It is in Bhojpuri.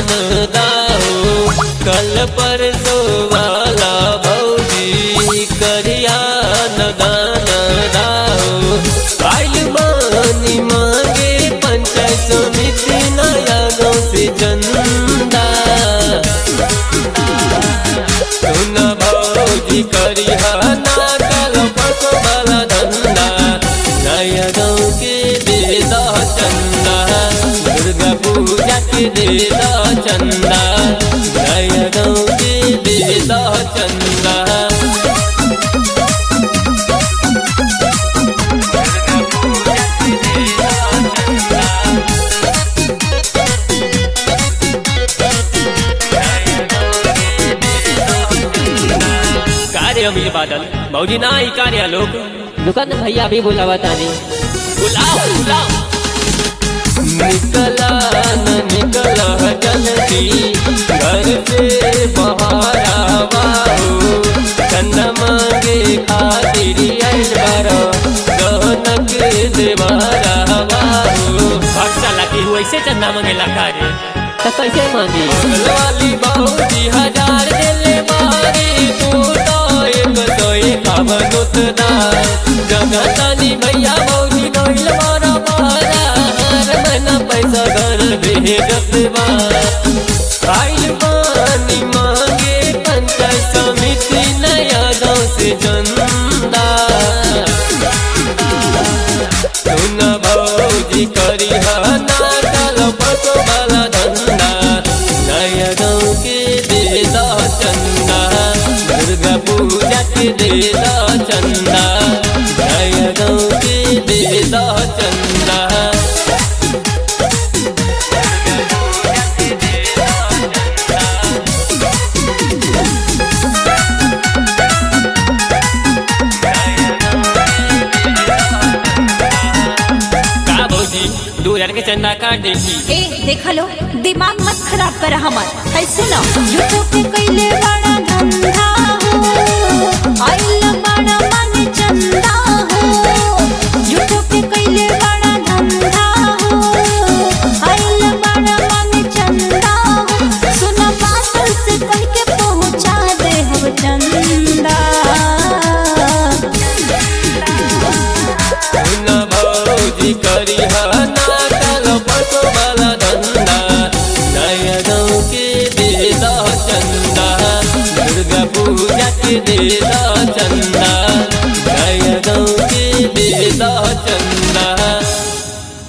नन दाहो कल परसो वाला भौजी करिया न दान दाहो आइल मानी मांगे पंचायत समिति नया गाँव से चंदा सुन भौजी करिहा ना कल परसो वाला धंधा नया गाँव के दे दा चंदा दुर्गा पूजा के दे दा चंदा नया गाँव के दे दा चंदा कार्य अमीर बादल मौजी ना ही कार्य लोग दुकान भैया भी बुलावा तानी बुलाओ बुलाओ निकला न निकला जल्दी घर से बाहर आवाओ चंदा मांगे खातिर आइल बारो गहनक देवारा आवाओ भक्सा लगी हुई से चंदा मंगेला कार्य तो कैसे मांगी वाली बहुती हजार दिले मारी तू तो एक सौ एकावन उतना जगतानी भैया बहुती गइल मारा मारा हर महीना पैसा घर भेजत बा आइल पानी मांगे पंचायत समिति नया गाँव से चंदा सुन भौजी करी ना कल पसो वाला धंधा नया गाँव के दे दा चंदा दुर्गा पूजा के दे दा चंदा नया गाँव के दे दा चंदा का भौजी दो हजार के चंदा काट देती ए देख लो दिमाग मत खराब कर हमर है सुनो झूठो के कैले बड़ा धंधा हो आइल बड़ा मन चंदा हो झूठो के कैले बड़ा धंधा हो आइल बड़ा मन चंदा हो सुनो बात से कह के पहुंचा दे हम चंदा सुन भौजी करी ना कल पसो वाला धंधा नया गाँव के दे दा चंदा दुर्गा पूजा के दे दा चंदा नया गाँव के दे दा चंदा